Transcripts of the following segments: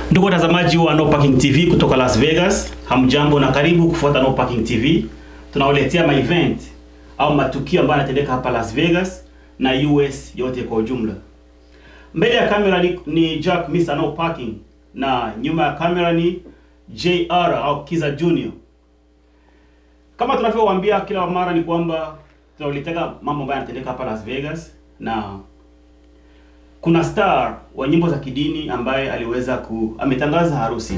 Ndugu watazamaji wa No Parking TV kutoka Las Vegas, hamjambo na karibu kufuata No Parking TV. Tunawaletea ma event au matukio ambayo yanatendeka hapa Las Vegas na US yote kwa ujumla. Mbele ya kamera ni, ni Jack Mr. No Parking na nyuma ya kamera ni JR au Kiza Junior. Kama tunavyowaambia kila mara ni kwamba tunawaletea mambo ambayo yanatendeka hapa Las Vegas na kuna star wa nyimbo za kidini ambaye aliweza ku ametangaza harusi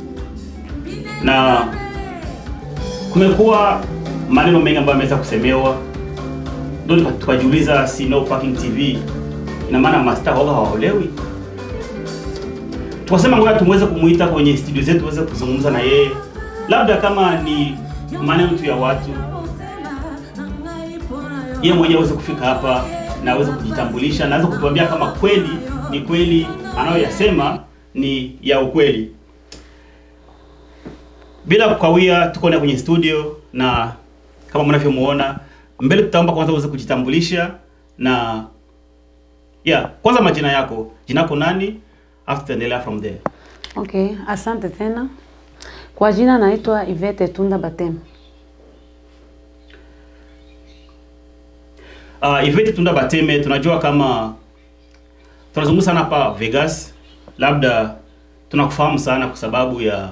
na kumekuwa maneno mengi ambayo ameweza kusemewa, ndio tuka- tukajiuliza, si No Parking TV ina maana mastaa waga hawaolewi? Tukasema ngoja tumweze kumuita kwenye studio zetu tuweze kuzungumza na yeye, labda kama ni maneno tu ya watu, yeye mwenyewe aweze kufika hapa na aweze kujitambulisha na aweze kutuambia kama kweli ni kweli anayoyasema ni ya ukweli. Bila kukawia, tuko na kwenye studio na kama mnavyomuona mbele, tutaomba kwanza uweze kujitambulisha na yeah, kwanza majina yako, jina yako nani, afu tutaendelea from there. Okay, asante tena. Kwa jina naitwa Ivete Tunda Batem. Uh, Ivete Tunda Bateme, tunajua kama tunazungumza sana hapa Vegas, labda tunakufahamu sana kwa sababu ya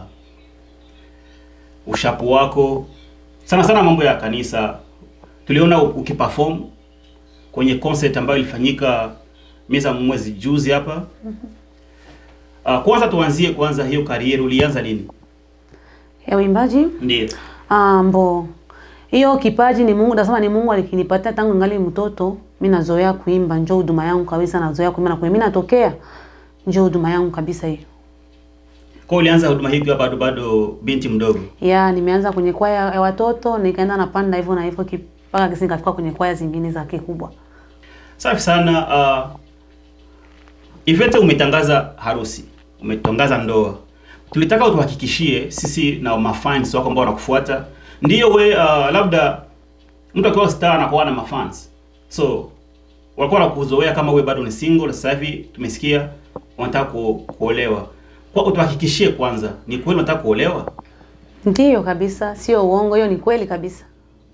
ushapu wako sana sana mambo ya kanisa. Tuliona u- ukiperform kwenye concert ambayo ilifanyika miezi mwezi juzi hapa. Uh, kwanza tuanzie kwanza hiyo karieri ulianza lini? Ya uimbaji? Ndio. Ah, mbo. Hiyo kipaji ni Mungu, nasema ni Mungu alikinipatia tangu ngali mtoto. Mimi nazoea kuimba, njoo huduma yangu kabisa, nazoea kuimba na kuimba. Mimi natokea njoo huduma yangu kabisa hiyo. Kwa ulianza huduma hii ukiwa bado bado binti mdogo. Ya, nimeanza kwenye kwaya ya watoto, nikaenda napanda hivyo na hivyo ki- mpaka kisi nikafika kwenye kwaya zingine za kikubwa. Safi sana. Uh, Ivete umetangaza harusi, umetangaza ndoa. Tulitaka utuhakikishie sisi na mafans wako ambao wanakufuata, ndio we uh, labda mtu akiwa star anakuwa na mafans, so walikuwa wanakuzoea kama we bado ni single. Sasa hivi tumesikia unataka ku, kuolewa, kwa utuhakikishie kwanza, ni kweli unataka kuolewa? Ndiyo kabisa, sio uongo, hiyo ni kweli kabisa.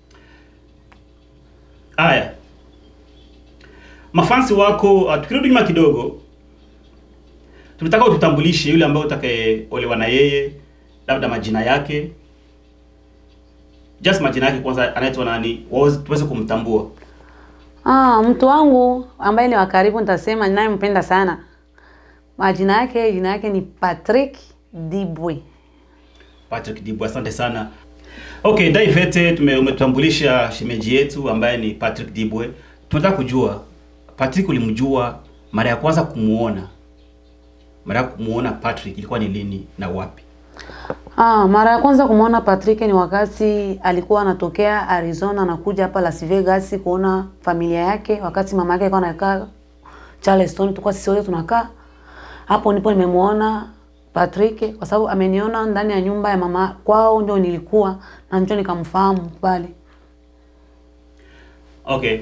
Haya, mafansi wako uh, tukirudi nyuma kidogo, tulitaka ututambulishe yule ambaye utakayeolewa na yeye, labda majina yake, just majina yake kwanza, anaitwa nani, waweze- tuweze kumtambua. Ah, mtu wangu ambaye ni wa karibu nitasema ninayempenda sana. Majina yake, jina yake ni Patrick Dibwe. Patrick Dibu, asante sana. Okay, Daivete tume umetutambulisha shemeji yetu ambaye ni Patrick Dibwe. Tunataka kujua Patrick, ulimjua mara ya kwanza kumuona, mara ya kumuona Patrick ilikuwa ni lini na wapi? Ah, mara ya kwanza kumwona Patrick ni wakati alikuwa anatokea Arizona anakuja hapa Las Vegas kuona familia yake, wakati mama yake alikuwa anakaa Charleston, tulikuwa sisi wote tunakaa hapo. Ndipo nimemuona Patrick kwa sababu ameniona ndani ya nyumba ya mama kwao, ndio nilikuwa na ndio nikamfahamu pale. Okay.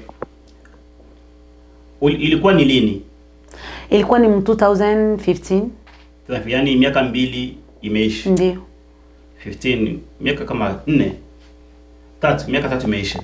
Ul, ilikuwa ni lini? Ilikuwa ni 2015 Sasa, Yaani miaka mbili imeisha. ndio. 15 miaka kama nne tatu miaka tatu imeisha.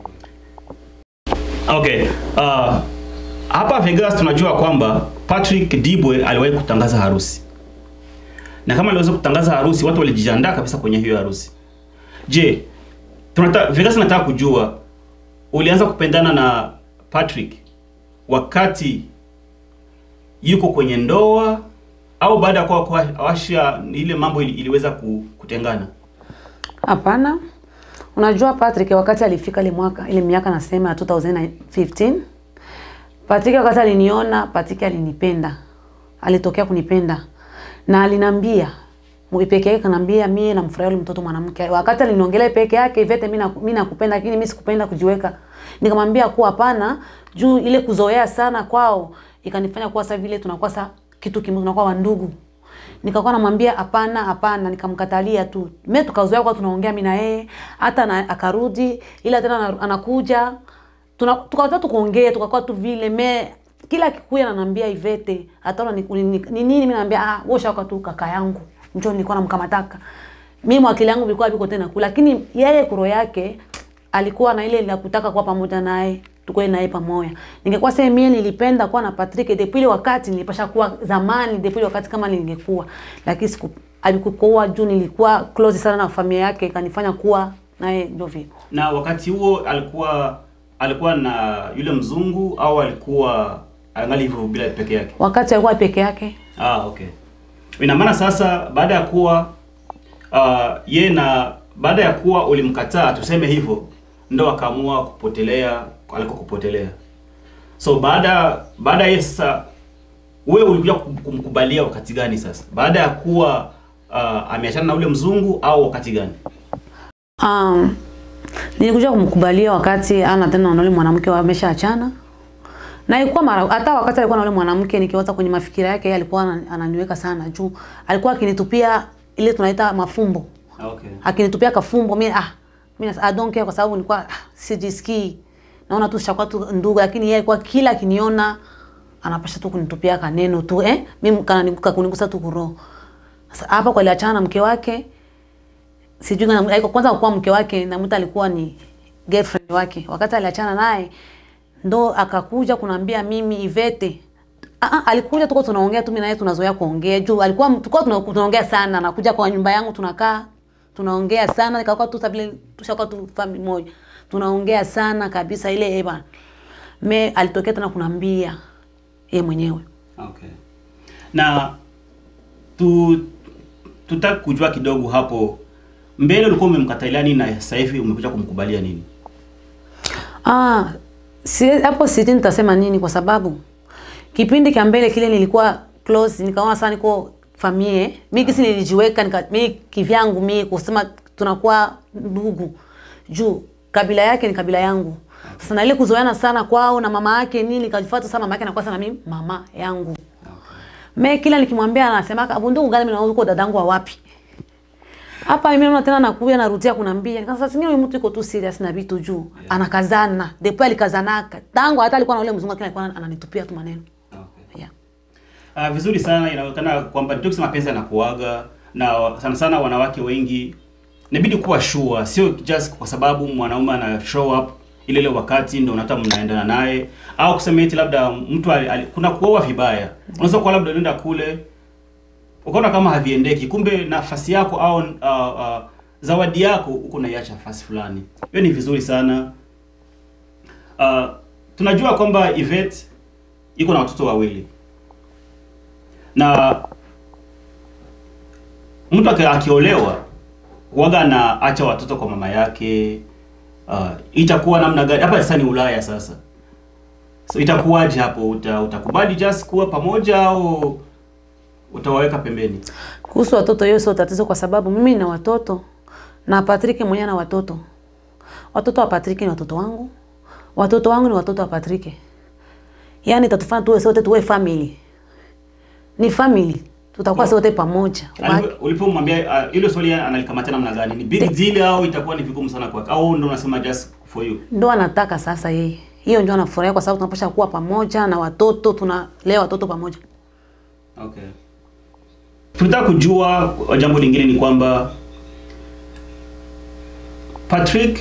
Okay. Uh, hapa Vegas tunajua kwamba Patrick Dibwe aliwahi kutangaza harusi. Na kama aliweza kutangaza harusi, watu walijiandaa kabisa kwenye hiyo harusi. Je, tunataka Vegas nataka kujua ulianza kupendana na Patrick wakati yuko kwenye ndoa au baada ya kuwa kwa awasha ile mambo ili, iliweza ku- kutengana? Hapana. Unajua Patrick wakati alifika ile mwaka ile miaka nasema ya 2015 Patrick wakati aliniona, Patrick alinipenda. Alitokea kunipenda. Na alinambia mwe peke yake kanambia mie namfurahia yule mtoto mwanamke. Wakati aliniongelea peke yake Ivete mimi na- mimi nakupenda lakini mimi sikupenda kujiweka. Nikamwambia kuwa hapana juu ile kuzoea sana kwao ikanifanya kuwa sasa vile tunakuwa sa kitu kimoja tunakuwa wandugu. Nikakuwa namwambia hapana hapana, nikamkatalia tu. Mimi tukazoea kwa tunaongea mimi na yeye, hata na, akarudi ila tena ana- anakuja tuna tukaanza tu kuongea tukakuwa tu vile me kila akikuya ananiambia Ivete, hata ni ni- ni ni nini mimi naambia ah, wewe shaka tu kaka yangu. Njoo nilikuwa namkamataka. Mimi mwakili yangu vilikuwa viko tena kula, lakini yeye kuro yake alikuwa na ile la kutaka kuwa pamoja naye tukue naye pamoja. Ningekuwa sema mimi nilipenda kuwa na Patrick depuis ile wakati nilipasha kuwa zamani depuis ile wakati kama ningekuwa. Lakini siku alikuwa juu nilikuwa close sana na familia yake ikanifanya kuwa naye ndio vile. Na wakati huo alikuwa alikuwa na yule mzungu au alikuwa angali hivyo bila peke yake? Wakati alikuwa peke yake Ah, okay. Ina maana sasa baada ya kuwa uh, ye na baada ya kuwa ulimkataa tuseme hivyo, ndo akaamua kupotelea aliko kupotelea. So baada baada ya sasa wewe ulikuja kum- kumkubalia wakati gani sasa? Baada ya kuwa uh, ameachana na ule mzungu au wakati gani? Um, nilikuja kumkubalia wakati ana tena na yule mwanamke wameshaachana. Na ilikuwa mara hata wakati alikuwa na yule mwanamke nikiwaza kwenye mafikira yake yeye alikuwa ana- ananiweka sana juu. Alikuwa akinitupia ile tunaita mafumbo. Ah, Okay. Akinitupia kafumbo mimi ah mimi I don't care kwa sababu nilikuwa ah, sijisikii. Naona tu shakuwa tu ndugu lakini yeye alikuwa kila akiniona anapasha tu kunitupia kaneno tu eh mimi kananiguka kunigusa tu kuroho. Sasa hapa kwa aliachana na mke wake sijui kama alikuwa kwanza kwa mke wake na mtu alikuwa ni girlfriend wake. Wakati aliachana naye ndo akakuja kunambia mimi Ivete. Ah, ah, alikuja tuko tunaongea tu mimi naye tunazoea kuongea juu alikuwa tulikuwa tuna- tunaongea sana anakuja kwa nyumba yangu tunakaa tunaongea sana ikakuwa tu vile tushakuwa tu family moja tunaongea sana kabisa ile eba me alitokea tena kunambia yeye mwenyewe Okay. Na tu tutaki kujua kidogo hapo mbele ulikuwa umemkatalia nini na sasa hivi umekuja kumkubalia nini? Ah, si hapo sijui nitasema nini kwa sababu kipindi cha mbele kile nilikuwa close, nikaona sana niko famie. Mimi kisi nilijiweka nika mimi kivyangu mimi kusema tunakuwa ndugu. Juu kabila yake ni kabila yangu. Sasa na ile kuzoeana sana kwao na mama yake nini nikajifuata sana mama yake anakuwa sana mimi mama yangu. Me kila nikimwambia anasema abu ndugu gani mimi naona uko dadangu wa wapi? Hapa mimi naona tena nakuja narudia kunambia. Nikasema sasa singine huyu mtu yuko tu serious na vitu juu. Anakazana. Depuis alikazanaka. Tangu hata alikuwa na ule mzungu lakini alikuwa ananitupia tu maneno. Okay. Yeah. Ah, vizuri sana inaonekana kwamba ndio kusema mapenzi yanakuaga na wa- sana sana wanawake wengi inabidi kuwa sure, sio just kwa sababu mwanaume ana show up ile ile wakati ndio unataka mnaendana naye au kusema eti labda mtu ali, ali, kuna kuoa vibaya. Unaweza kuwa labda unaenda kule ukaona kama haviendeki, kumbe nafasi yako au uh, uh, zawadi yako uko naiacha nafasi fulani. Hiyo ni vizuri sana. Uh, tunajua kwamba Yvette iko na watoto wawili na mtu aki- akiolewa waga anaacha watoto kwa mama yake. Uh, itakuwa namna gani hapa? Sasa ni Ulaya sasa, so itakuwaje hapo? Uta, utakubali just kuwa pamoja au utawaweka pembeni? Kuhusu watoto hiyo sio tatizo kwa sababu mimi na watoto na Patrick mwenyewe na watoto. Watoto wa Patrick ni watoto wangu. Watoto wangu ni watoto wa Patrick. Yaani tatufanya tuwe sote tuwe family. Ni family. Tutakuwa sote pamoja. Alipo- Ulipomwambia uh, ile swali analikamata namna gani? Ni big deal au itakuwa ni vigumu sana kwake, au ndo unasema just for you? Ndo anataka sasa yeye. Hiyo ndio anafurahia kwa sababu tunapasha kuwa pamoja na watoto, tunalea watoto pamoja. Okay. Tunataka kujua jambo lingine ni kwamba Patrick,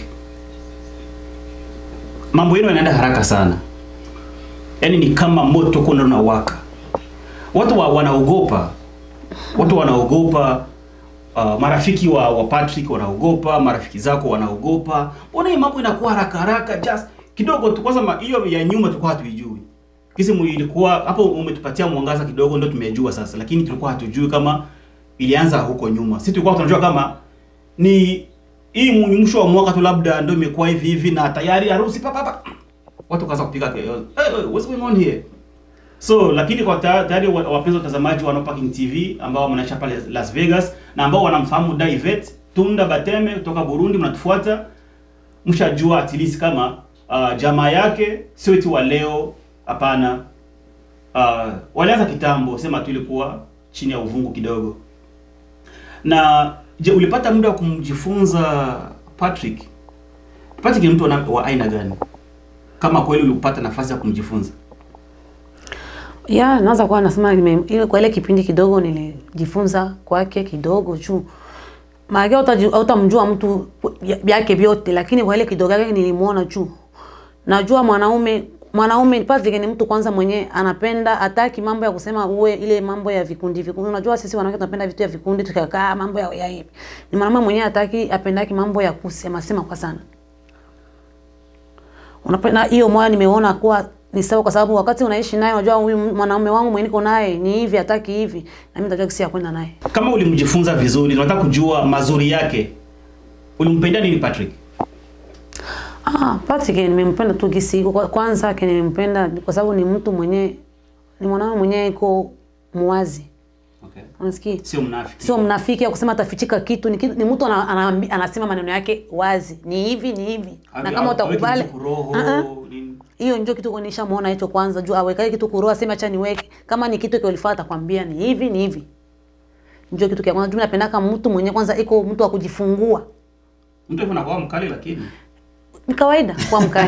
mambo yenu yanaenda haraka sana, yaani ni kama moto kuna unawaka. Watu wa, wanaogopa, watu wanaogopa. Uh, marafiki wa, wa Patrick wanaogopa, marafiki zako wanaogopa. Mbona hii mambo inakuwa haraka haraka, just kidogo tu. Kwanza ma- hiyo ya nyuma tulikuwa hatuijui kisi mu- ilikuwa hapo, umetupatia mwangaza kidogo, ndio tumejua sasa, lakini tulikuwa hatujui kama ilianza huko nyuma. Sisi tulikuwa tunajua kama ni hii mu- mwisho wa mwaka tu labda ndio imekuwa hivi hivi, na tayari harusi papa papa, watu kaanza kupiga kelele, hey, hey, what's going on here? So lakini kwa ta- tayari wa- wapenzi watazamaji wa No Parking TV ambao mnaishi pale Las Vegas na ambao wanamfahamu Daivet Tunda Bateme kutoka Burundi, mnatufuata mshajua at least kama uh, jamaa yake sio eti wa leo, hapana. Uh, walianza kitambo, sema tu ilikuwa chini ya uvungu kidogo. Na je, ulipata muda wa kumjifunza Patrick? Patrick ni mtu wa na- wa aina gani, kama kweli ulipata nafasi ya kumjifunza? ya naweza kuwa nasema nime, ile kwa ile kipindi kidogo nilijifunza kwake kidogo juu maana hautamjua mtu yake vyote, lakini kwa ile kidogo yake nilimuona juu. Najua mwanaume mwanaume Patrick ni mtu kwanza mwenye anapenda hataki mambo ya kusema uwe ile mambo ya vikundi vikundi. Unajua sisi wanawake tunapenda vitu ya vikundi tukakaa mambo ya ya hivi. Ni mwanaume mwenye hataki apendaki mambo ya kusema sema kwa sana. Unapenda hiyo moyo nimeona kuwa ni sawa kwa sababu wakati unaishi naye unajua huyu mwanaume wangu mwenye niko naye ni hivi hataki hivi na mimi nitajua kisi ya kwenda naye. Kama ulimjifunza vizuri, unataka kujua mazuri yake. Ulimpenda nini Patrick? Ah, Patrick nimempenda tu kisi kwa- kwanza yake nimempenda kwa sababu ni mtu mwenye ni mwanaume mwenye iko muwazi. Okay. Unasikia? Sio mnafiki. Sio mnafiki ya kusema atafichika kitu ni, kitu, ni mtu ana, ana, anasema maneno yake wazi. Ni hivi ni hivi. Hawe- na kama hawe- utakubali haweki kitu kuroho, Uh-uh. nini? hiyo ndio kitu nishamuona hicho kwanza juu awekae kitu kuroa sema acha niweke kama ni kitu kilifaa atakwambia ni hivi ni hivi ndio kitu kia kwanza juu napendaka mtu mwenye kwanza iko mtu wa kujifungua Mtu hivyo anakuwa mkali lakini ni kawaida kwa mkali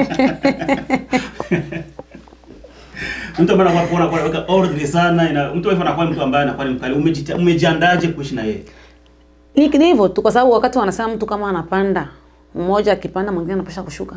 mtu ambaye anakuwa anakuwa anaweka ordinary sana ina mtu hivyo anakuwa mtu ambaye anakuwa ni mkali. Umejita- Umejiandaje kuishi na yeye? ni ni hivyo tu kwa sababu wakati wanasema mtu kama anapanda mmoja akipanda mwingine anapasha kushuka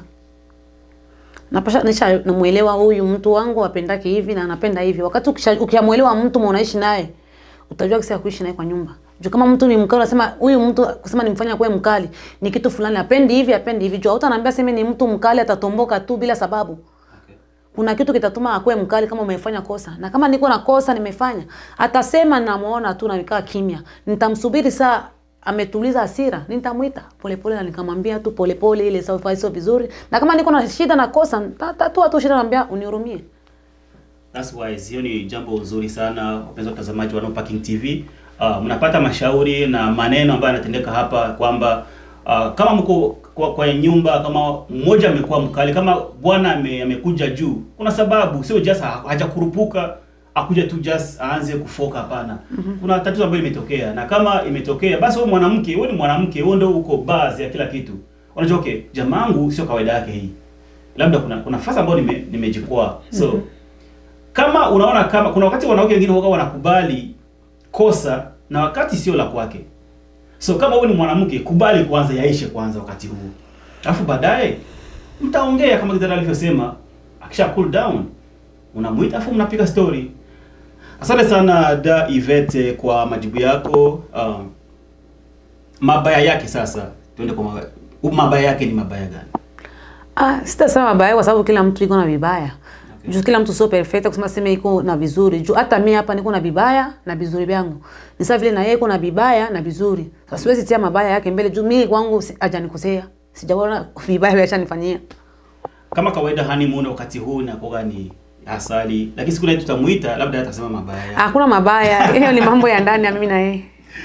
napasha nisha namuelewa huyu mtu wangu apendake hivi na anapenda hivi wakati ukisha- ukiamuelewa mtu mwenye unaishi naye utajua kisi ya kuishi naye kwa nyumba juu kama mtu ni mkali unasema huyu mtu kusema nimfanya kuwe mkali ni kitu fulani apendi hivi apendi hivi juu hautaniambia sema ni mtu mkali atatomboka tu bila sababu Okay. kuna kitu kitatuma akuwe mkali kama umefanya kosa na kama niko na kosa nimefanya atasema namuona tu na nikaa kimya nitamsubiri saa ametuliza hasira nitamwita polepole na nikamwambia tu polepole ile sawa sio vizuri na kama niko na shida na kosa ta- tatua tu shida naambia unihurumie That's wise. Hiyo ni jambo nzuri sana wapenzi watazamaji wa No Parking TV. Uh, mnapata mashauri na maneno ambayo yanatendeka hapa kwamba uh, kama mko kwa, kwa nyumba kama mmoja amekuwa mkali, kama bwana ame, amekuja juu, kuna sababu, sio just ha- hajakurupuka akuja tu just aanze kufoka. Hapana, kuna tatizo ambalo imetokea, na kama imetokea basi wewe mwanamke, wewe ni mwanamke, wewe ndio uko base ya kila kitu. Unajua okay, jamaangu sio kawaida yake hii, labda kuna kuna nafasi ambayo nime, nimejikwaa so kama unaona kama kuna wakati wanawake wengine huwa wanakubali kosa na wakati sio la kwake. So kama wewe ni mwanamke, kubali kwanza yaishe kwanza wakati huu. Alafu baadaye mtaongea kama Kidara alivyosema, akisha cool down unamuita afu mnapiga story. Asante sana da Ivete kwa majibu yako. Um, mabaya yake sasa, tuende kwa mabaya. Mabaya yake ni mabaya gani? ah sitasema mabaya kwa sababu kila mtu iko na vibaya Okay. juu kila mtu sio perfect kusema sema iko na vizuri juu hata mimi hapa niko na vibaya na vizuri vyangu ni sawa vile na yeye iko na vibaya na vizuri sasa siwezi tia mabaya yake mbele juu mimi kwangu si- hajanikosea sijaona vibaya vya shanifanyia Kama kawaida honeymoon wakati huu inakuwa ni asali, lakini siku ile tutamuita labda atasema mabaya yake. hakuna mabaya hiyo ni mambo ya ndani ya mimi na yeye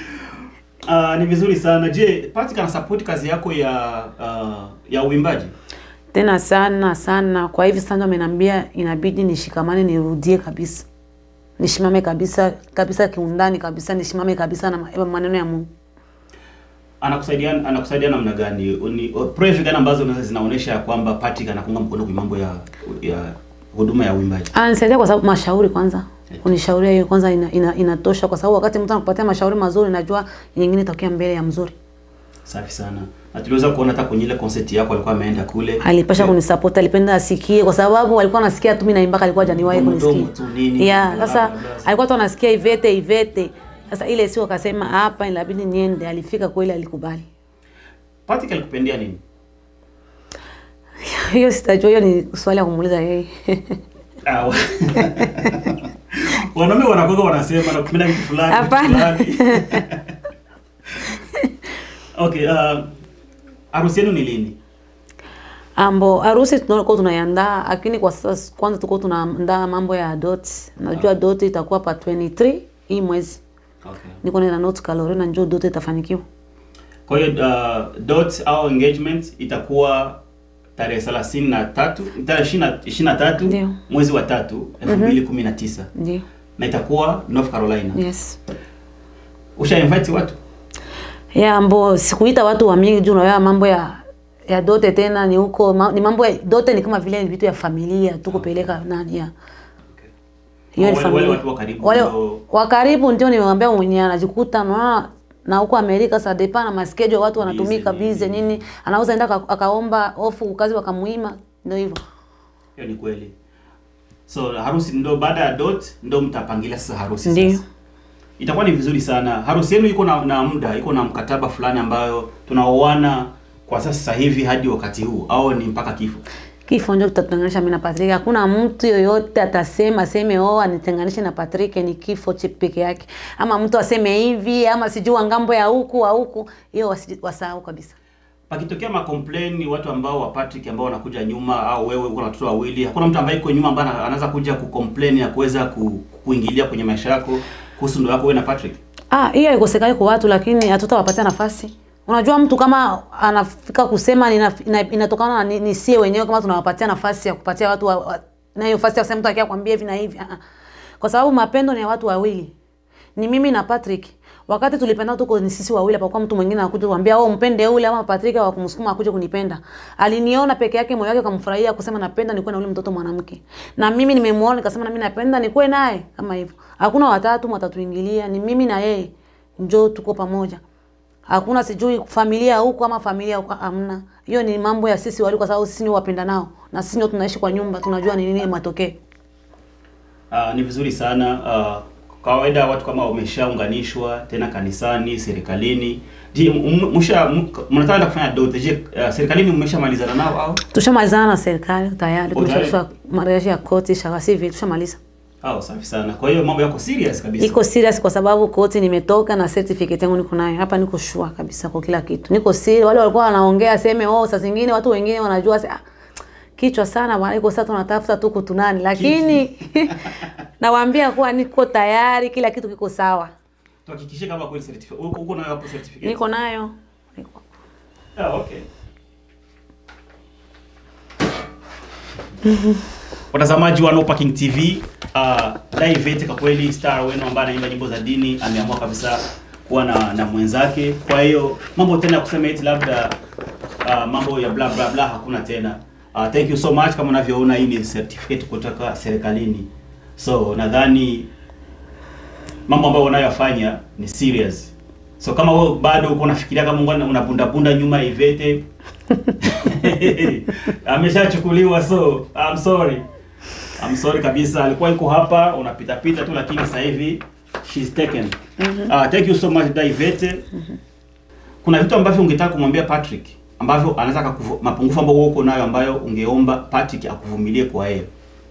Ah, ni vizuri sana. Je, Patrick ana support kazi yako ya uh, ya uimbaji? tena sana sana kwa hivi sasa ameniambia inabidi nishikamane nirudie kabisa nishimame kabisa kabisa kiundani kabisa nishimame kabisa na ma- maneno ya Mungu Anakusaidia anakusaidia namna gani? Uni- Prayer gani ambazo unaweza zinaonyesha ya kwamba Patrick anakunga mkono kwa mambo ya ya huduma ya uimbaji? Ananisaidia kwa sababu mashauri kwanza. Kunishauria hiyo kwanza ina, ina, inatosha kwa sababu wakati mtu anakupatia mashauri mazuri najua nyingine itakia mbele ya mzuri. Safi sana. Na tuliweza kuona hata kwenye ile concert yako alikuwa ameenda kule. Alipasha Yeah. kunisupport, alipenda asikie kwa sababu alikuwa anasikia tu mimi naimba alikuwa hajaniwahi Mdomo- kunisikia. mdomo tu nini, Yeah, bla, sasa bla, bla. alikuwa tu anasikia ivete ivete. Sasa ile sio akasema hapa inabidi niende, alifika kweli alikubali. Patrick alikupendia nini? Hiyo sitajua, hiyo ni swali ya kumuuliza yeye. Ah, wa- Wanaume wanakuwa wanasema nakupenda kitu fulani. kitu Hapana. fulani. Okay, uh, harusi yenu ni lini? Ambo harusi tunakuwa tunaiandaa, lakini kwa sasa kwanza tuko tunaandaa mambo ya dot. Najua dot itakuwa pa 23 hii mwezi. Okay. Niko na note kalori na njoo dot itafanikiwa. Kwa hiyo uh, dot au engagement itakuwa tarehe 33 tarehe 20 23 Ndio. mwezi wa tatu 2019 Ndio. na itakuwa North Carolina. Yes. Usha invite watu? Ya ambo sikuita watu wa mingi juu unaelewa mambo ya ya dote tena ni huko ma, ni mambo ya dote ni kama vile vitu ya familia tu kupeleka nani ya. hiyo ni Wale- wale familia watu wa karibu wale ndio- wa karibu ndio nimewambia mwenyewe anajikuta na na huko Amerika sa depa na maskejo watu wanatumika Busy, bize nini anaweza enda aka- akaomba ofu kazi wakamuima ndio hivyo hiyo ni kweli so harusi ndo baada ya dot ndo mtapangilia sasa harusi Ndio. sasa itakuwa ni vizuri sana harusi yenu iko na, na muda iko na mkataba fulani ambayo tunaoana kwa sasa hivi hadi wakati huu au ni mpaka kifo kifo ndio tutatenganisha mimi na Patrick. Hakuna mtu yoyote atasema aseme oh anitenganishe na Patrick, ni kifo che peke yake, ama mtu aseme hivi ama sijui ngambo ya huku au huku, hiyo wasi- wasahau kabisa. pakitokea makomplain watu ambao wa Patrick ambao wanakuja nyuma au wewe uko na watoto wawili hakuna mtu ambaye iko nyuma ambaye ana- anaweza kuja kucomplain ya kuweza ku, kuingilia kwenye maisha yako kuhusu ndoa yako wewe na Patrick Ah, hiyo haikosekani kwa watu, lakini hatutawapatia nafasi. Unajua, mtu kama anafika kusema nina, ina, inatokana na ni, ni sie wenyewe kama tunawapatia nafasi ya kupatia watu wa, wa, na hiyo nafasi ya kusema mtu akia kwambia hivi na hivi. Ah, ah. Kwa sababu mapendo ni ya watu wawili, ni mimi na Patrick. Wakati tulipenda tuko ni sisi wawili, hapakuwa mtu mwingine anakuja kuambia oh, mpende ule ama Patrick wa kumsukuma akuje kunipenda. Aliniona peke yake, moyo wake ukamfurahia kusema napenda nikuwe na ule mtoto mwanamke, na mimi nimemuona nikasema na mimi napenda nikuwe naye kama hivyo. Hakuna watatu watatuingilia, ni mimi na yeye njoo tuko pamoja. Hakuna sijui familia huko ama familia huko, hamna. Hiyo ni mambo ya sisi wali, kwa sababu sisi ni wapenda nao na sisi ndio tunaishi kwa nyumba, tunajua ni nini matokeo. Uh, ni vizuri sana uh, kawaida watu kama wameshaunganishwa tena kanisani, serikalini. Je, m- msha m- mnataka kufanya dote? Je, uh, serikalini mmeshamalizana nao au? Tushamalizana na serikali tayari, Oh, tayari? tumeshafika marejesho ya koti shaka hivi, tushamaliza. Au safi sana. Kwa hiyo mambo yako serious kabisa. Niko serious kwa sababu koti nimetoka na certificate yangu niko nayo hapa, niko sure kabisa kwa kila kitu. Niko serious. Wale walikuwa wanaongea seme oh, saa zingine watu wengine wanajua se, ah, kichwa sana bwana, iko sasa tunatafuta tu kutunani, lakini nawaambia kuwa niko tayari, kila kitu kiko sawa, Tuhakikishe kama kweli certificate. Uko uko nayo hapo certificate. niko nayo niko. Ah, okay. Watazamaji wa No Parking TV, uh, Daivete kwa kweli star wenu ambaye anaimba nyimbo za dini ameamua kabisa kuwa na, na mwenzake. Kwa hiyo mambo tena ya kusema eti labda uh, mambo ya bla bla bla hakuna tena. Uh, thank you so much. Kama unavyoona hii ni certificate kutoka serikalini, so nadhani mambo ambayo unayoyafanya ni serious. So kama wewe bado uko unafikiria kama ungana unabunda bunda nyuma ya Ivete ameshachukuliwa, so I'm sorry. I'm sorry kabisa, alikuwa yuko hapa unapita pita tu, lakini sasa hivi she's taken. Uh, thank you so much Daivete. Kuna vitu ambavyo ungetaka kumwambia Patrick ambavyo anaweza akakuvu- mapungufu ambayo wewe uko nayo ambayo ungeomba Patrick akuvumilie kwa yeye.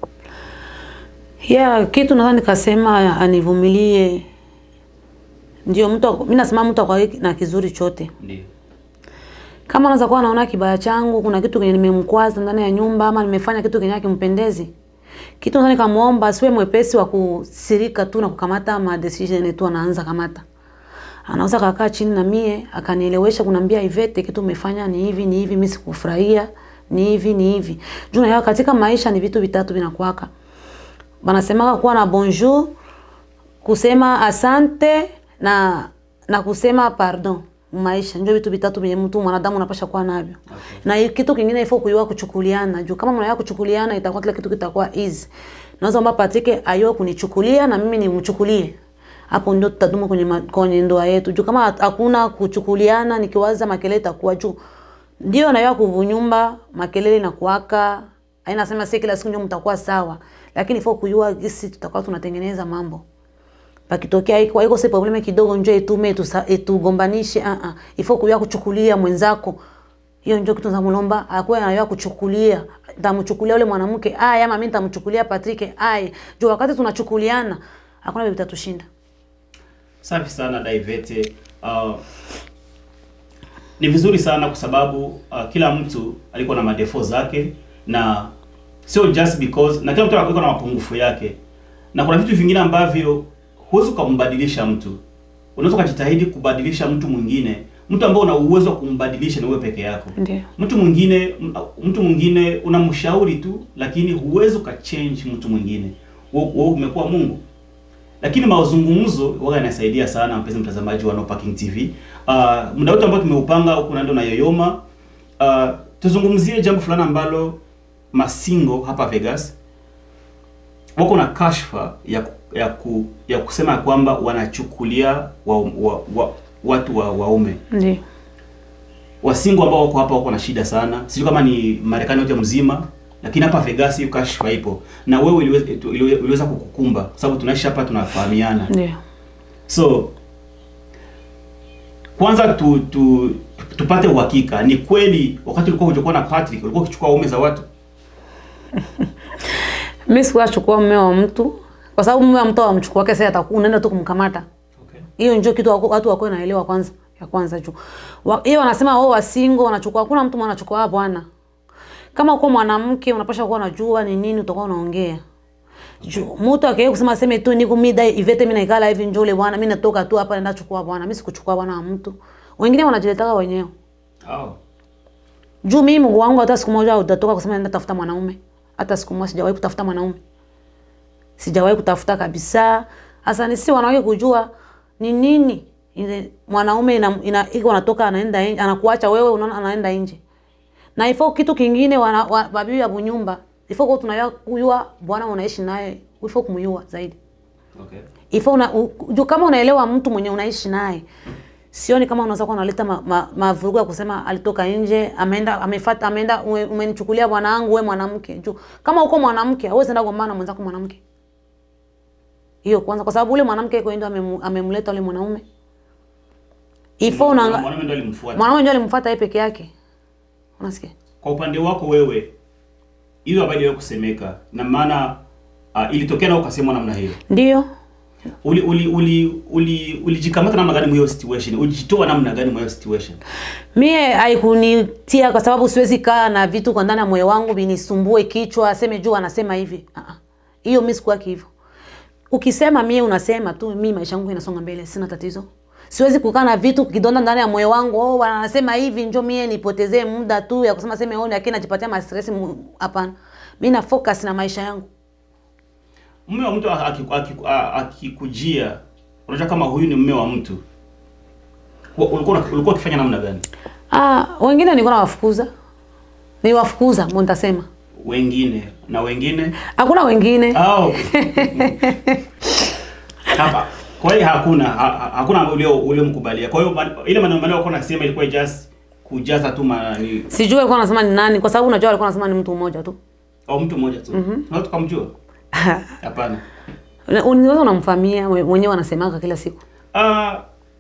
Yeah, kitu nadhani nikasema anivumilie. Ndio mtu ako- mimi nasema mtu akwa na kizuri chote. Ndio. Kama anaweza kuwa anaona kibaya changu, kuna kitu kenye nimemkwaza ndani ya nyumba ama nimefanya kitu kenye kimpendezi. Kitu nadhani kamuomba asiwe mwepesi wa kusirika tu na kukamata ma decision tu anaanza kamata. Anaweza kakaa chini na mie akanielewesha kunambia Ivete kitu umefanya ni hivi ni hivi mimi sikufurahia ni hivi ni hivi. Juu na katika maisha ni vitu vitatu vinakuwaka. Wanasemaka kuwa na bonjour, kusema asante na na kusema pardon maisha ndio vitu vitatu vyenye mtu mwanadamu unapasha kuwa navyo Okay. na hii kitu kingine ifo kuyua kuchukuliana juu kama mnayua kuchukuliana itakuwa kila kitu kitakuwa easy naweza omba Patrick ayue kunichukulia na mimi nimchukulie hapo ndio tutadumu kwenye ma- kwenye ndoa yetu juu kama hat- hakuna kuchukuliana nikiwaza makelele itakuwa juu ndio nayua kuvunyumba makelele na kuwaka aina sema si kila siku ndio mtakuwa sawa lakini ifo kuyua gisi tutakuwa tunatengeneza mambo pakitokea iko iko si probleme kidogo njo itume tusa- itugombanishe ah ah ifo kuyua kuchukulia mwenzako hiyo ndio kitu zamulomba akuwe anayua kuchukulia tamchukulia ule mwanamke ai ama mimi nitamchukulia Patrick ai juu wakati tunachukuliana hakuna bibi tatushinda Safi sana Daivete. Uh, ni vizuri sana kwa sababu uh, kila mtu alikuwa na madefo zake na sio just because na kila mtu alikuwa na mapungufu yake, na kuna vitu vingine ambavyo huwezi ukambadilisha mtu. Unaweza ukajitahidi kubadilisha mtu mwingine, mtu ambao una uwezo wa kumbadilisha ni wewe peke yako. ndio Mtu mwingine mtu mwingine unamshauri tu, lakini huwezi ukachange mtu mwingine. Wewe wewe umekuwa Mungu lakini mazungumzo huwa yanasaidia sana, mpenzi mtazamaji wa No Parking TV. Uh, muda wote ambao tumeupanga huku na ndo na yoyoma, uh, tuzungumzie jambo fulani ambalo masingo hapa Vegas wako na kashfa ya ku- ya, ku, ya kusema kwamba wanachukulia wa, wa, wa, watu wa waume Ndio. wasingo ambao wako hapa wako na shida sana. Sijui kama ni Marekani yote mzima, lakini hapa Vegas hiyo kashfa ipo, na wewe iliweza, iliwe- iliweza kukukumba kwa sababu tunaishi hapa, tunafahamiana. Ndio. So kwanza tu, tu, tupate uhakika, ni kweli wakati ulikuwa hujakuwa na Patrick ulikuwa ukichukua waume za watu? Mimi sikuachukua mume wa mtu kwa sababu mume wa mtu amchukua wake sasa atakuwa unaenda tu kumkamata. Okay. Hiyo ndio kitu wako- watu wako naelewa kwanza ya kwanza juu. Wa- Hiyo wanasema wao wasingo wanachukua hakuna mtu anachukua ah, bwana. Kama uko mwanamke unapasha kuwa unajua ni nini utakuwa unaongea. Juu mtu akaye kusema sema tu niko mida ivete mimi naikala hivi njole bwana mimi natoka tu hapa naenda chukua bwana mimi sikuchukua bwana wa mtu. Wengine wanajiletaka wenyewe. Oh. Juu mimi Mungu wangu hata siku moja utatoka kusema naenda tafuta mwanaume. Hata siku moja sijawahi kutafuta mwanaume. Sijawahi kutafuta kabisa. Hasa ni si wanawake kujua ni nini ile mwanaume ina, ina iko anatoka anaenda nje anakuacha wewe unaona anaenda nje. Na ifo kitu kingine wana wa, babibi ya bunyumba. Ifo kwa tunayua kujua bwana unaishi naye, ifo kumjua zaidi. Okay. Ifo una, u, juu kama unaelewa mtu mwenye unaishi naye sioni kama unaweza kuwa unaleta mavurugu ma, mavurugu ya kusema alitoka nje ameenda amefuata ameenda ume- umenichukulia bwana wangu wewe mwanamke juu kama uko mwanamke hauwezi enda kugombana na mwenzako mwanamke hiyo kwanza kwa sababu ule mwanamke iko ndio amemu- amemleta ule mwanaume ifo una Mwanaume ndo alimfuata. mwanaume ndio alimfuata yeye peke yake unasikia Kwa upande wako wewe, hiyo habari ya kusemeka na maana uh, ilitokea na ukasemwa namna hiyo, ndio uli uli uli uli ulijikamata namna gani mwa situation? Ulijitoa namna gani mwa situation? Mie haikunitia kwa sababu siwezi kaa na vitu kwa ndani ya moyo wangu vinisumbue kichwa, aseme juu anasema hivi. Ah, ah. Hiyo mimi sikuwaki hivyo. Ukisema mie unasema tu, mimi maisha yangu inasonga mbele, sina tatizo. Siwezi kukaa na vitu kidonda ndani ya moyo wangu. Oh, wanasema hivi njoo mie nipotezee muda tu ya kusema sema oh, lakini najipatia ma stress. mu- Hapana. Mimi na focus na maisha yangu. Mume wa mtu aki- aki- a- akikujia, unajua kama huyu ni mume wa mtu, Wa- ulikuwa una- ulikuwa ukifanya namna gani? Ah, wengine nilikuwa nawafukuza. Niwafukuza, mbona nitasema. Wengine na wengine Hakuna wengine. au hapa kwa hiyo hakuna ha, ha- hakuna ulio uliomkubalia. Kwa hiyo ma- ile maneno maneno wako nasema ilikuwa just kujaza tu ma, ni, Sijui alikuwa anasema ni nani kwa sababu unajua alikuwa anasema ni mtu mmoja tu. au mtu mmoja tu. Mm-hmm. Na tukamjua? Hapana. Una- Unaweza unamfamia mwe- mwenyewe anasemaga kila siku. Ah,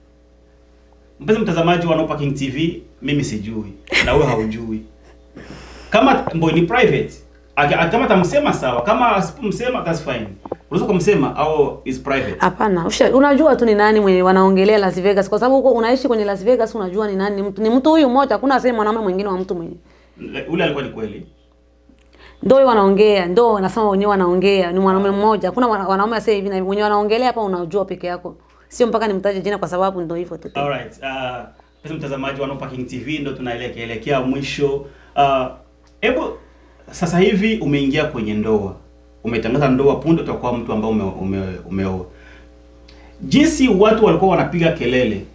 mpenzi mtazamaji wa No Parking TV, mimi sijui na wewe haujui. Kama mbo ni private, Aki- aki- kama tamsema sawa, kama asipomsema that's fine. Unaweza kumsema au is private. Hapana, usha- unajua tu ni nani mwenye wanaongelea Las Vegas kwa sababu huko unaishi kwenye Las Vegas unajua ni nani ni mtu. Ni mtu huyu mmoja, hakuna sema mwanaume mwingine wa mtu mwenye. Ule alikuwa ni kweli. Ndio huyo wanaongea, ndio wanasema wenyewe wanaongea, ni mwanaume mmoja. Hakuna wana- wanaume asema hivi na hivi. Wenye wanaongelea hapa unajua peke yako. Sio mpaka nimtaje jina kwa sababu ndio hivyo tu. Alright. Uh, pesa mtazamaji wa No Parking TV ndo tunaelekea elekea mwisho. Ah, Hebu sasa hivi umeingia kwenye ndoa. Umetangaza ndoa punde utakuwa mtu ambaye ume, ume, umeoa. Jinsi watu walikuwa wanapiga kelele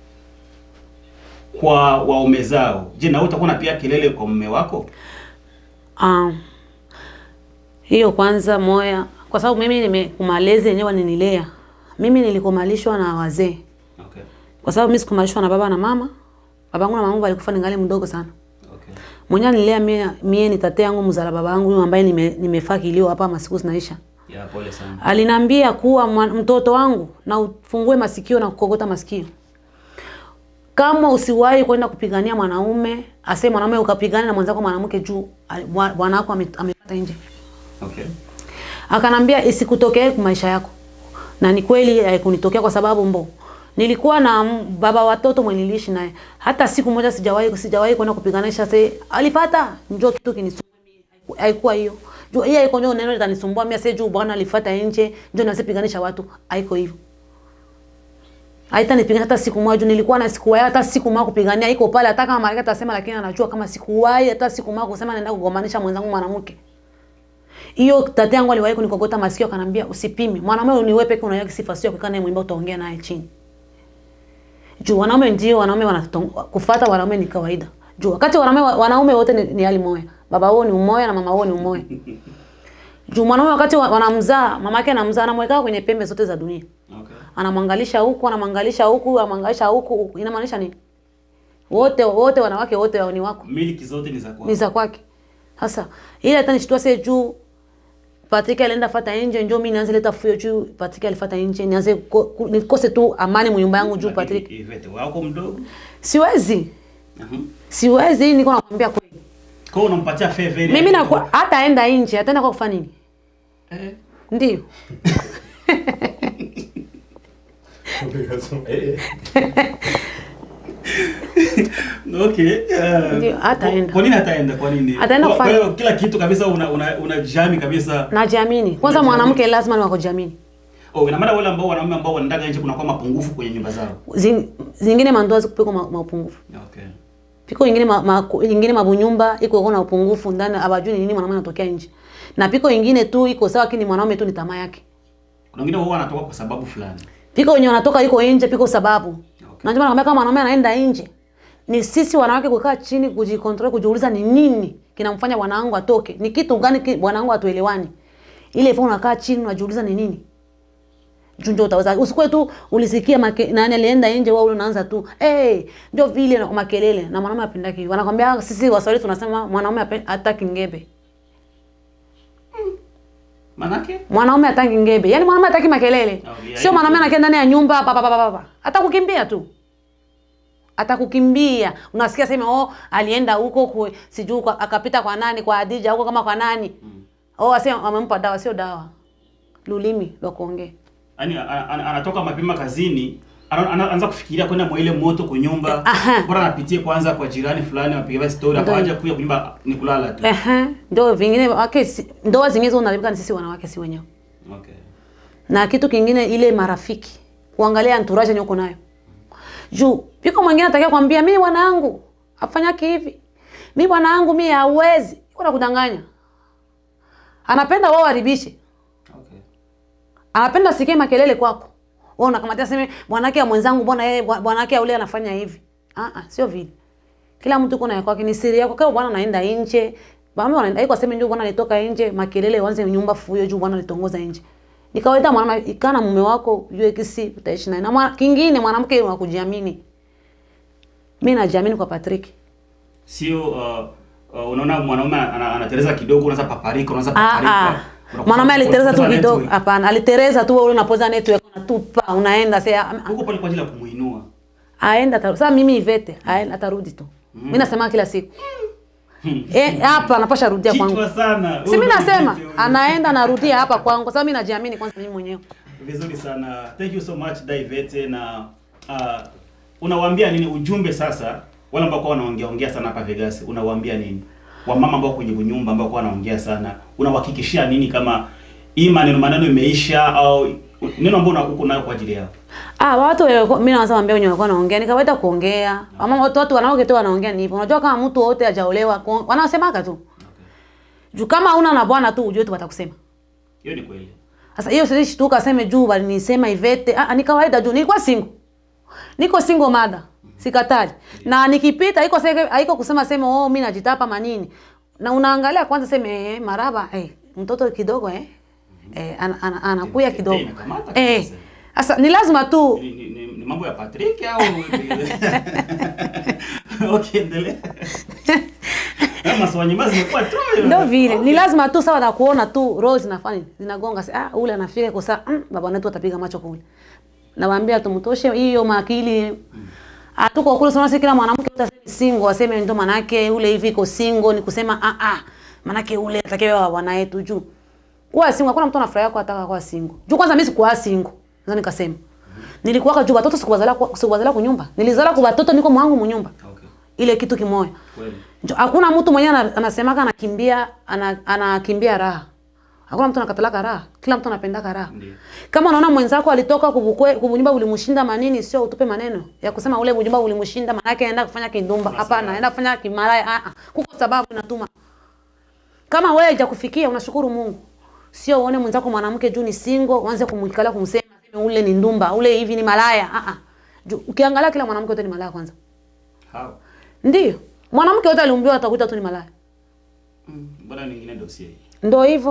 kwa waume zao. Je, na wewe utakuwa unapiga kelele kwa mume wako? Um, hiyo kwanza moya, kwa sababu mimi nimekumalezi yenyewe waninilea. Mimi nilikumalishwa na wazee, Okay. kwa sababu mimi sikumalishwa na baba na mama. Babangu na mamangu walikufa ningali mdogo sana. Okay. Mwenye nilea mie, mie ni tate yangu mzala baba yangu huyu ambaye nime, nimefaa kilio hapa masiku zinaisha. Ya pole sana. Aliniambia kuwa mwa- mtoto wangu na ufungue masikio na kukogota masikio. Kama usiwahi kwenda kupigania mwanaume, ase mwanaume ukapigana na mwenzako mwanamke juu ali- bwa- bwana wako ame- amepata nje. Okay. Akanambia isikutokee kwa maisha yako. Na ni kweli haikunitokea kwa sababu mbo nilikuwa na m- baba watoto mwenye niliishi naye. Hata siku moja sijawahi sijawahi kwenda kupiganisha sasa alipata njoo kitu kinisumbua mimi. Haiku- Haikuwa hiyo. Juu hiyo haiko njoo neno litanisumbua mimi sasa juu bwana alifuata nje njoo nasipiganisha watu. Haiko hivyo. Haita nipigana hata siku moja juu nilikuwa na siku wahi hata siku moja kupigania iko pale hata kama Marekani atasema lakini anajua kama siku wahi hata siku moja kusema naenda kugombanisha mwenzangu mwanamke. Hiyo tate yangu aliwahi kunikogota masikio akanambia usipime. Mwanamume ni wewe peke unayaki sifa sio kukaa naye mwimba utaongea naye chini. Juu wanaume ndio wanaume wanakufuata wanaume ni kawaida. Juu wakati wanaume wanaume wote ni, ni hali moja. Baba wao ni umoja na mama wao ni umoja. Juu mwanaume wakati wa- wanamzaa, mama yake anamzaa, anamweka kwenye pembe zote za dunia. Okay. Anamwangalisha huku, anamwangalisha huku, anamwangalisha huku, huku. Inamaanisha nini? Wote wote wanawake wote ni wako. Miliki zote ni za kwako. Ni za kwake. Sasa ile hata nishtua sasa juu Patrick alienda fata nje, njoo mimi nianze leta fuyo juu Patrick alifata nje, nianze ko- ku- nikose tu amani mnyumba yangu juu Lakini Patrick. Ivete wako mdogo. Siwezi. Mhm. Siwezi, niko nakwambia kweli. Kwa hiyo unampatia favor ile. Mimi na hata aenda nje, ataenda kwa kufanya nini? Eh. Ndio. Okay. uh, Ndio, hataenda. Kwa nini hataenda? Kwa nini? Ataenda Kwa- kwa kufanya- hiyo kila kitu kabisa una una, una jami kabisa. Najiamini. Kwanza Unajiamini. mwanamke lazima ni wakujiamini. Oh, ina maana wale ambao wanaume ambao wanaenda nje kuna kwa mapungufu kwenye nyumba zao. Zing, zingine mandoa zikupiko ma, maupungufu. Okay. Piko ingine ma, ma, ingine mabunyumba iko iko na upungufu ndani abajui ni nini mwanaume anatokea nje. Na piko ingine tu iko sawa lakini mwanaume tu ni tamaa yake. Kuna wengine wao wanatoka kwa sababu fulani. Piko wenye wanatoka iko nje piko sababu. Okay. Na ndio maana nakwambia kama mwanaume anaenda nje ni sisi wanawake kukaa chini kujikontrol kujiuliza ni nini kinamfanya bwanangu atoke. Ni kitu gani ki- bwanangu atuelewani. Ile ipo unakaa chini unajiuliza ni nini? Juu ndio utaweza. Usikue tu ulisikia make, nani alienda nje wewe unaanza tu. Eh, hey, ndio vile na makelele na mwanaume apendaki. Wanakwambia sisi Waswahili tunasema mwanaume hape- hataki ngebe. Manake? Mwanaume hataki ngebe. Yaani mwanaume hataki makelele. Oh, yeah, Sio mwanaume yeah. anakaa ndani ya nyumba pa pa pa pa. pa. Atakukimbia tu. Atakukimbia. Unasikia sema oh alienda huko kwa sijui kwa, akapita kwa nani kwa Adija huko kama kwa nani. Oh asema amempa dawa sio dawa. Lulimi la kuongea. Yaani a- a- anatoka mapema kazini ana- ana- anaanza kufikiria kwenda mwa ile moto kwa nyumba. Aha. Bora anapitie kwanza kwa jirani fulani apigie story Ndio. akaja kuja kwa nyumba ni kulala tu. Ehe. Ndio vingine wake si, ndoa zingine zinalibika ni sisi wanawake si wenyewe. Okay. Na kitu kingine ile marafiki. Kuangalia entourage yenye uko nayo. Juu piko mwingine atakia kwambia mimi bwanangu afanyaki hivi. Mimi bwanangu mimi hawezi. Kuna kudanganya. Anapenda wao haribishe. Okay. Anapenda sikie makelele kwako. Wewe unakamatia sema bwanake ya mwenzangu mbona yeye bwa- bwanake ya ule anafanya hivi. Ah ah sio vile. Kila mtu kuna ya kwake ni siri yako. Kama bwana anaenda nje, mama wanaenda iko sema ndio bwana alitoka nje, makelele wanze nyumba fuyo juu bwana alitongoza nje. Ni kawaida mwanamke ikana mume wako ujue kisi utaishi naye. Na mwa, kingine mwanamke wa kujiamini. Mimi najiamini kwa Patrick. Sio uh, uh, unaona mwanaume ana- anatereza kidogo unaanza paparika unaanza Ah, paparika. ah. Unakuta- Mwanaume alitereza tu unakuta kidogo. network. Hapana, alitereza tu wewe unapoza network unatupa, unaenda sasa Huko pale kwa ajili ya kumuinua. aenda atarudi. Sasa mimi Ivete aenda atarudi tu. Mimi nasema kila siku. Eh, hapa anapasha rudia kwangu. Kichwa sana. Si mimi Huyo nasema ndio anaenda narudia hapa kwangu kwa sababu mimi najiamini kwanza mimi mwenyewe. Vizuri sana. Thank you so much Daivete na uh, unawaambia nini ujumbe sasa wale ambao kwa wanaongea ongea sana hapa Vegas unawaambia nini? Wamama ambao kwenye nyumba ambao kwa wanaongea sana unawahakikishia nini kama hii maneno maneno imeisha au neno ambalo uko nayo kwa ajili yao? Ah, watu walikuwa- mimi naweza waambia wenye walikuwa wanaongea ni kawaida kuongea. Mama watu watu wanawake tu wanaongea ni hivyo. Unajua kama mtu wote hajaolewa kuong- wanasemaka tu. Juu kama una na bwana tu ujue tu watakusema. Hiyo ni kweli. Sasa hiyo sisi shtuka aseme juu walinisema Ivete. Ah, ni kawaida juu nilikuwa single. Niko single mada. Sikatali. Na nikipita haiko sege haiko kusema sema oh mimi najitapa manini. Na unaangalia kwanza seme eh, maraba eh mtoto kidogo eh. Eh ana- ana- anakuya kidogo. Inakamata Eh. kabisa. Sasa ni lazima tu Ni, ni, ni, ni mambo ya Patrick au Okay, endelea. Kama swali nyuma zimekuwa tu. ndio vile. Ni lazima tu sawa na kuona tu roho zinafanya zinagonga. Sasa ah ule anafika kwa saa mm, baba wetu atapiga macho kule. Nawaambia tumtoshe hiyo makili. Hatuko kule sana kila mwanamke utasema single aseme ndo manake ule hivi iko single ni kusema ah ah manake ule atakewa bwana yetu juu. Kuwa single hakuna mtu anafurahia kwa ataka kuwa single. Juu kwanza mimi sikuwa single. Sasa nikasema. Nilikuwa juu watoto sikuwazala kwa sikuwazala kunyumba. Nilizala kwa watoto niko mwangu munyumba. Okay. Ile kitu kimoja. Kweli. Njo- Hakuna mtu mwenyewe ana- anasemaka anakimbia ana, anakimbia raha. Hakuna mtu anakatalaka raha. Kila mtu anapendaka raha. Ndiyo. Kama unaona mwenzako alitoka kubukwe kubunyumba ulimshinda manini, sio utupe maneno ya kusema ule bunyumba ulimshinda, maana yake aenda kufanya kindumba. Hapana, aenda kufanya kimalaya. Ah ah, kuko sababu inatuma. Kama wewe hajakufikia unashukuru Mungu. Sio uone mwenzako mwanamke juu ni single, uanze kumwikalia kumsema sema ule ni ndumba, ule hivi ni malaya. Ah ah. Juu Ukiangalia kila mwanamke wote ni malaya kwanza. How? Ndio. Mwanamke wote aliumbiwa atakuita tu ni malaya. Mm, Bora nyingine dossier. Ndo hivyo.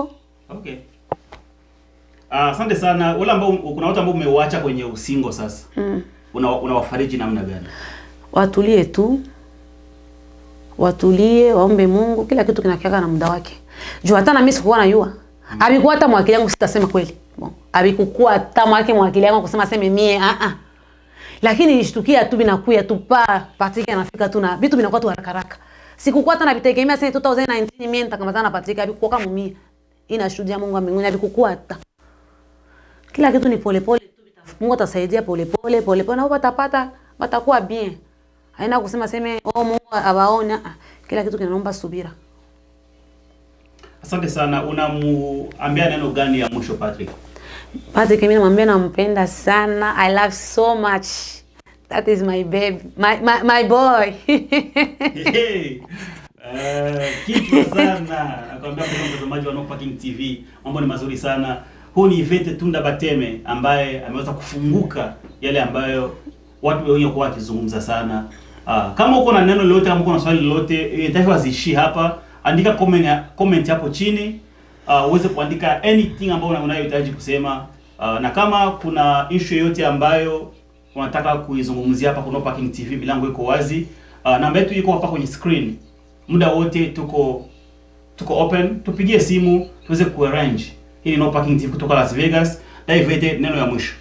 Okay. Ah, Asante sana. Wale ambao kuna watu ambao umeuacha kwenye usingo sasa. Mm. Una unawafariji namna gani? Watulie tu, watulie, waombe Mungu, kila kitu kinakiaka na muda wake. Juu hata na mimi sikuwa najua. Abikuwa hata mwakili yangu sitasema kweli. Bon. Abikuwa hata mwake mwakili yangu kusema seme mie ah ah. Lakini nishtukia tu binakuya tu pa Patrick anafika tu na vitu vinakuwa tu haraka haraka. Sikukuwa hata nabitegemea sasa 2019 mimi nitakamata na Patrick abikuwa kama mimi. Inashuhudia Mungu wa mbinguni abikuwa hata. Kila kitu ni polepole tu bitafu- Mungu atasaidia polepole polepole na wao watapata watakuwa bien. Haina kusema seme oh Mungu awaona. Ah, Kila kitu kinaomba subira. Asante sana. Unamuambia neno gani ya mwisho Patrick? Patrick mimi namwambia nampenda sana. I love so much. That is my baby. My my, my boy. Hey, eh, kichwa sana nakwambia kwa mtazamaji wa No Parking TV, mambo ni mazuri sana. Huu ni Ivete Tunda Bateme ambaye ameweza kufunguka yale ambayo watu wengi kwa wakizungumza sana. Ah, kama uko na neno lolote, kama uko na swali lolote, eh, taifa ziishie hapa, andika comment ya- comment hapo chini uh, uweze kuandika anything ambayo una- unayohitaji kusema uh, na kama kuna issue yoyote ambayo unataka kuizungumzia hapa kuna Parking TV, milango iko wazi. Uh, namba yetu iko hapa kwenye screen, muda wote tuko tuko open, tupigie simu tuweze kuarrange. Hii ni No Parking TV kutoka Las Vegas. David, neno ya mwisho,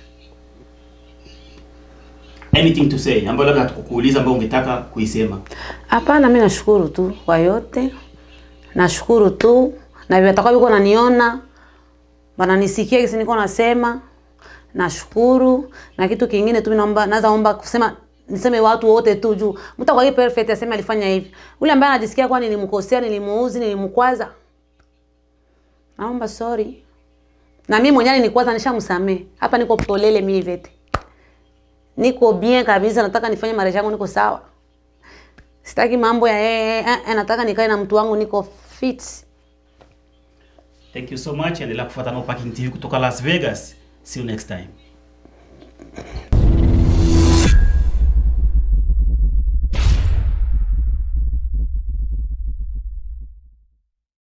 anything to say ambayo labda hatukukuuliza ambayo ungetaka kuisema. Hapana, mimi nashukuru tu kwa yote. Nashukuru tu na vitakuwa viko naniona wananisikia kisi niko nasema. Nashukuru na kitu kingine tu naomba naweza omba kusema niseme watu wote tu juu mtu kwa perfect aseme alifanya hivi. Ule ambaye anajisikia kwa nilimkosea, nilimuuzi, nilimkwaza. Naomba sorry. Na mimi mwenyewe nilikwaza nishamsamee. Hapa niko polele mimi vete. Niko bien kabisa, nataka nifanye marejesho yangu niko sawa. Sitaki mambo ya eh, eh, eh, nataka nikae na mtu wangu niko fit. Thank you so much. Endelea kufuata No Parking TV kutoka Las Vegas. See you next time.